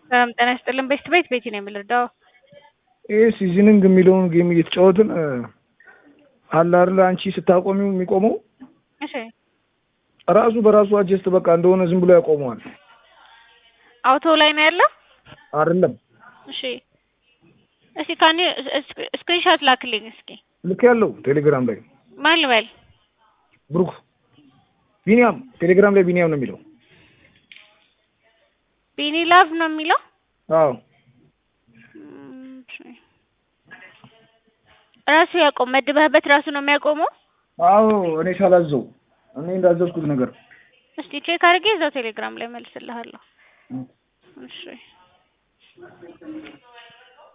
ሰላም ጤና ይስጥልን። ቤት ቤት ቤቲ ነው የምልርዳው ይህ ሲዝኒንግ የሚለውን ጌም እየተጫወትን አለ አይደለ አንቺ ስታቆሚው የሚቆመው እሺ ራሱ በራሱ አጀስት በቃ እንደሆነ ዝም ብሎ ያቆመዋል። አውቶ ላይ ነው ያለው። አይደለም እሺ እስኪ ካኒ ስክሪንሾት ላክልኝ እስኪ። ልክ ያለው ቴሌግራም ላይ ማን ልበል? ብሩክ ቢኒያም ቴሌግራም ላይ ቢኒያም ነው የሚለው። ቢኒ ላቭ ነው የሚለው። አዎ እም፣ እሺ። ራሱ ያቆም መድበህበት ራሱ ነው የሚያቆመው። አዎ እኔ ሳላዘው እኔ እንዳዘዝኩት ነገር እስቲ ቼክ አድርጌ እዛው ቴሌግራም ላይ መልስልሃለሁ። እሺ